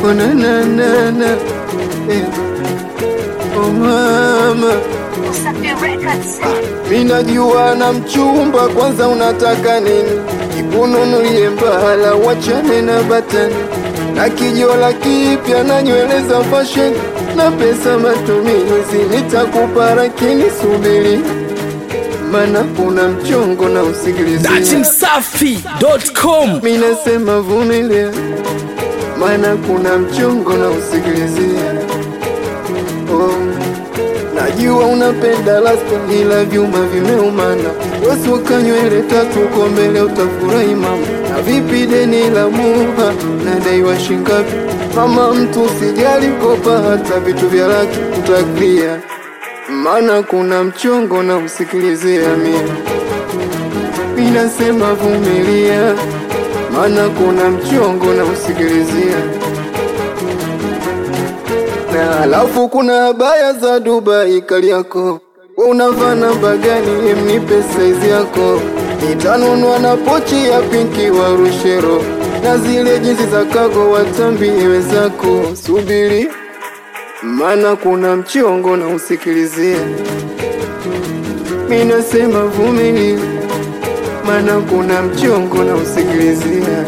oh, na, na, na, na. Eh. Oh, mama Wasafi Records. mi najua na mchumba, kwanza unataka nini? Ikununulie mbala, wachane na batani na kijola kipya na nywele za fashion na pesa matumizi, nitakupa lakini subiri, mana kuna mchongo na usikilizie. datimsafi.com Mi nasema vumilia, mana kuna mchongo na usikilizie. Oh, najua unapenda lasta, ila vyuma vimeumana. Wasuka nywele tatu uko mbele, utafurahi mama. Na vipi deni la muha nadaiwa shingapi? Mama mtu usijali, kopa hata vitu vya laki utaklia, mana kuna mchongo na usikilizia mie Minasema vumilia, mana kuna mchongo na usikilizia. Na alafu kuna habaya za Dubai Kariako, we unavaa namba gani? Emnipe saizi yako, nitanunua na pochi ya pinki wa Rushero na zile jinsi za kago watambie zako. Subiri, mana kuna mchongo na usikilizia. Minasema vumilia mana kuna mchongo na usikilizia.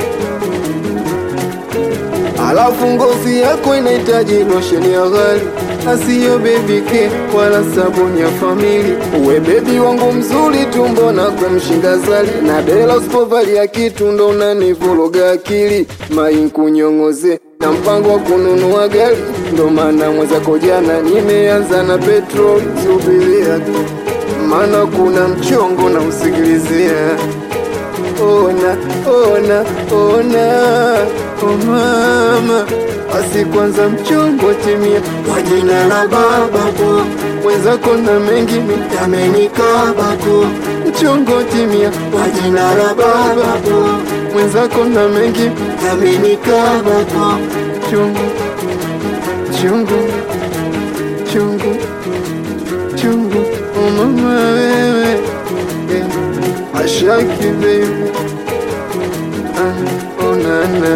Alafu ngozi yako inahitaji losheni ya ghali, asiyo baby care wala sabuni ya famili. Uwe bebi wangu mzuri tu, mbona kumshinda zali na dela, usipovalia kitu ndo unanivuruga akili. Mai nkunyong'oze na mpango wa kununua gari, ndo maana mwenzako jana nimeanza na petrol. Subiria tu mana kuna mchongo na usikilizia. Ona, ona, ona, oh mama, basi kwanza mchongo timia kwa jina la baba po mwenzako na mengi yamenikaba ko mchongo timia kwa jina la baba po mwenzako na mengi yamenikaba ko chungu chungu chungu chungu oh mama wewe eh, ashaki baby ah, oh nana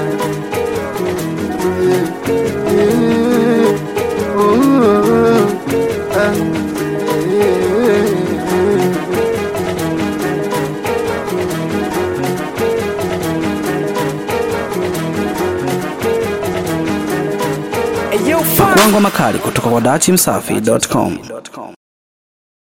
yeah, yeah, oh, ah, yeah. Kwango makali kutoka kwa datimsafi.com